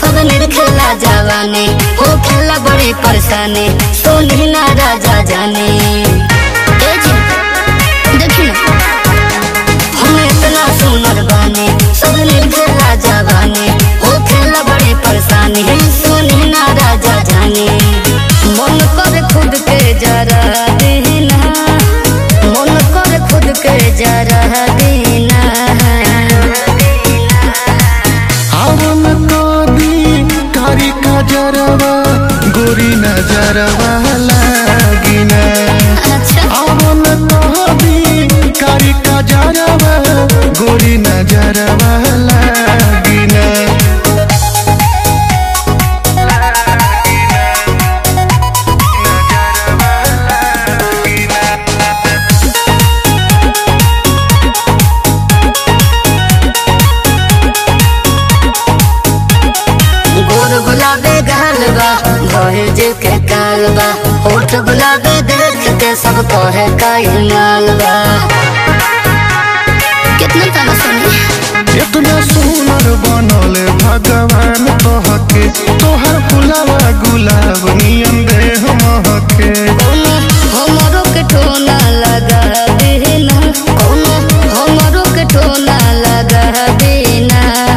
सब निर्खला जवानी हो खेला बड़ी परेशानी सोनी ना राजा जाने ए जी, देखी ना हम इतना सुंदर बानी सब निर्खला जवानी हो खेला बड़ी परेशानी सोनी ना राजा जाने मन कर खुद के जरा देना मन कर खुद के जरा देना आवन कदी कारी काजरवा गोरी नजरवा लागिना अच्छा आवन कदी कारी काजरवा गोरी नजरवा लागिना गोर गुलाबे गाल बा भइल जे के काल बा होठ गुलाबे देख के सब कहे काई माल बा कितना ताना सुनी इतना सुनर बनल भगवान तोहके तोहर फुलावा गुलाब नियन देह महके कोनो हमरो के टोना लगा देना कोनो हमरो के टोना लगा देना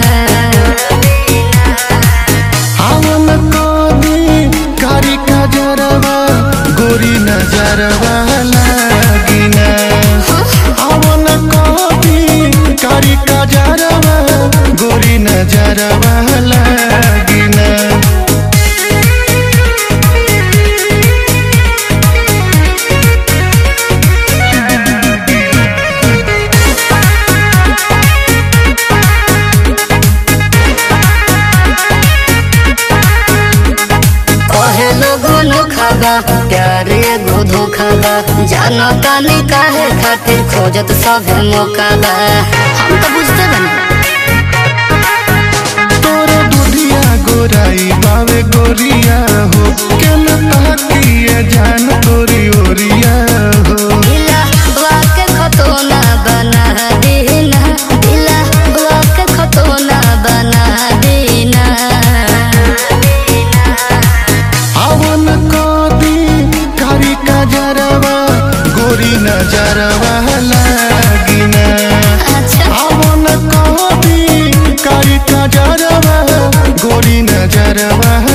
आवन कदी कारी काजरवा गोरी नजरवा लागिना आवन कदी कारी काजरवा गोरी नजरवा लागिना कहे लोगो नोखा बा प्यार एगो धोखा बा जानो तानी काहे खातिर खोजत सब मौका बा हम तो बुझते बनी तोरो दुधिया गोराई बावे गोरिया हो केन ताकिए जान तोरी ओरिया हो दिला वाके खतोना बना देना दिला वाके खतोना बना देना आवन कदी कारी काजरवा गोरी नजरवा लागिना अच्छा आवन कदी कारी काजरवा गोरी नजरवा